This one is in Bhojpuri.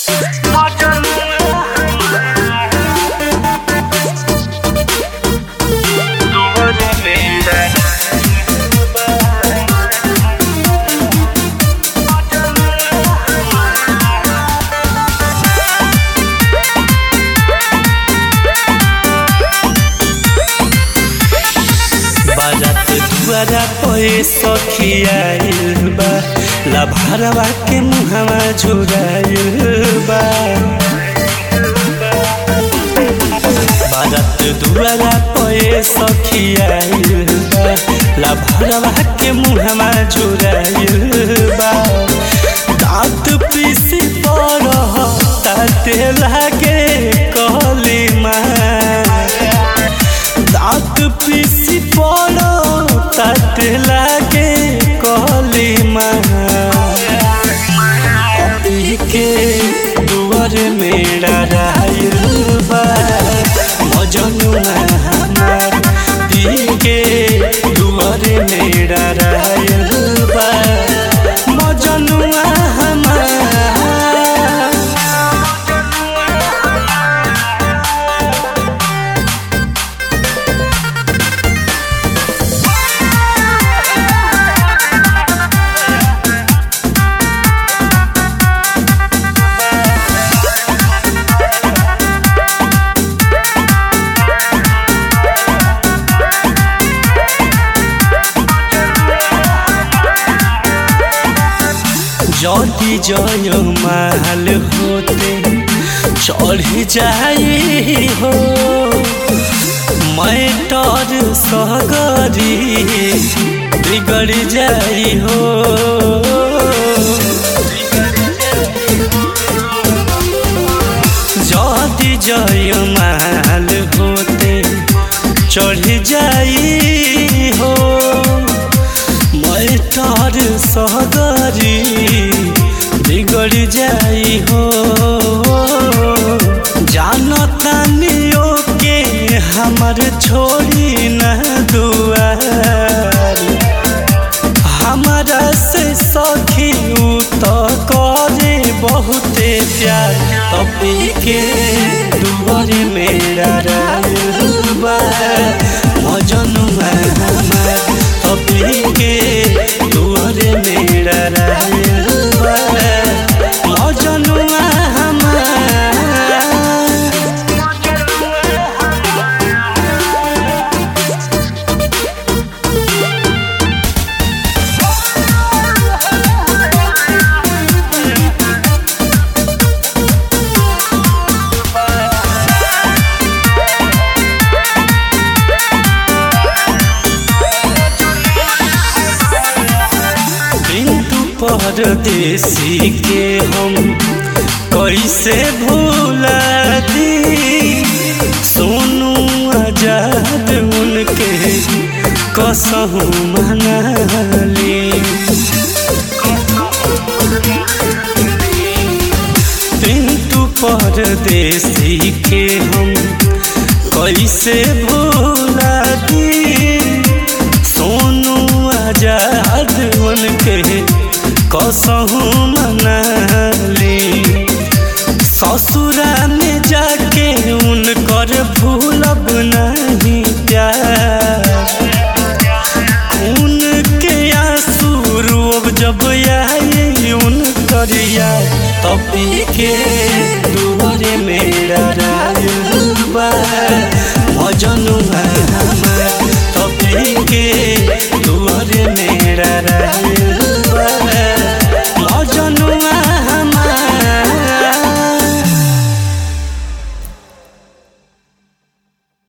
बारात दुआरा पे सखियाइल बा लभारवा के मुहवा झुराइल बा बारात दुआरा पे सखियाइल बा लभारवा के मुहवा झुराइल बा दांत पीसी पर ताते लागे कहली माँ दांत पीसी पड़ो तट लागे कहली माँ अभी के दुआर मेरा रायल बा मजनुआ हमार पी के दुआर मेरा रायल बा मजनुआ हमार जदि जय माल होते चढ़ जाई हो मैं तर सहगरी बिगड़ जाई हो जदि जय माल होते चढ़ जाई हो मैं तार सहगरी बिगड़ जाई हो जानतानियो के हमर छोड़ी न दुआर हमारा से सखी उ तो करे बहुते प्यार तभी के दुआर मेरा रायुबा मजनुआ हमार तभी के दुआर मेरा रायुबा मजनुआ हमार बिंदु परदेसी के हम कैसे भूला दी सोनू आजाद उनके कसहू मनाली बिंदु परदेसी के हम कैसे भूला दी सोनू आजाद उनके कसहू मनाली ससुरा में जाके उनकर भूलब नहीं प्यार उनके आंसू रोब जब आई उनकर यार तभी के दुआरे मेरा रायुबा मजनुआ हमार तभी के दुआरे मेरा रायुबा